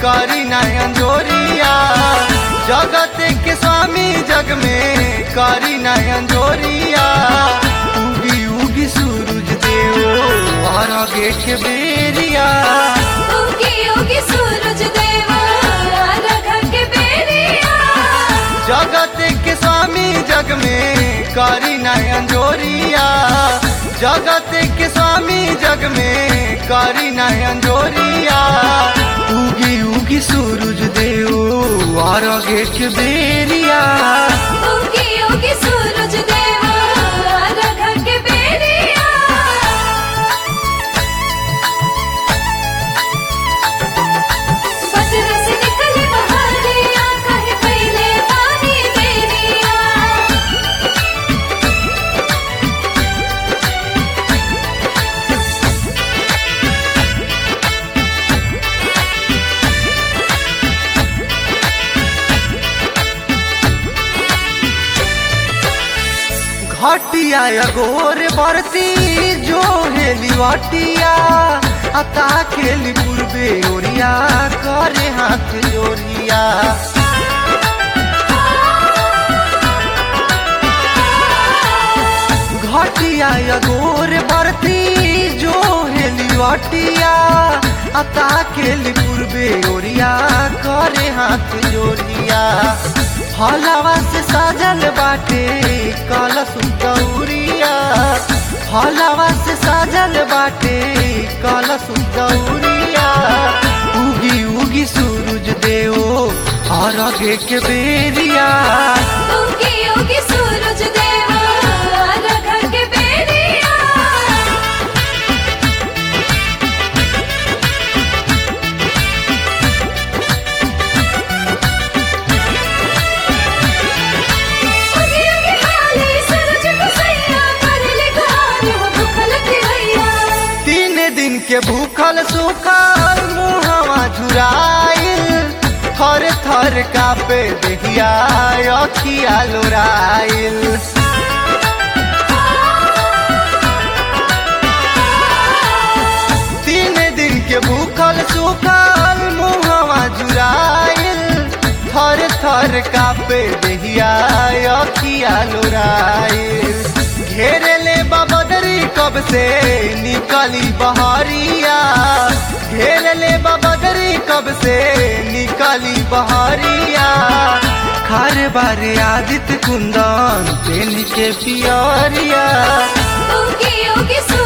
करी नयन जोरिया जगत के स्वामी जग में करी नयन जोरिया उगी उगी सूरज देव और गेट के बेरिया उगी उगी सूरज देवा रघ के बेरिया जगत के स्वामी जग में करी नयन जोरिया जगत के स्वामी जग में करी नयन जोरिया उगी उगी सूरज देव और गेट के बेरिया उगी उगी सूरज देवा रघ के बेरिया बदर से निकली बहारिया कहे पहले पानी देरिया घटिया गोर बरती जो हेली वाटिया अता खेली पूर्वे ओरिया करे हाथ जोरिया घटिया गोर बरती जो हेली वाटिया अता खेली पूर्वे ओरिया करे हाथ जोरिया हलावा से साजल बाटे कलश गौरिया हलावा से साजल बाटे कलश गौरिया उगी उगी सूरज देव और आगे के बेरिया उगी उगी सूरज देवा रघ के बेरिया उगी उगी हाली सूरज को सैया कर ले गाने हो भूखल की हैया तीन दिन के भूखल सुखल मुहवा झुराइल थर थर कापे देहिया अखिया लोराइल तीन दिन के भूखल सुखल मुहवा झुराइल थर थर कापे देहिया अखिया लोराइल घेरे ले बदरी कब से निकली बहरिया घेर ले बदरी कब से निकली बहरिया खार बारे आदित्य कुंदन तेल के पियरिया उगी उगी सूरज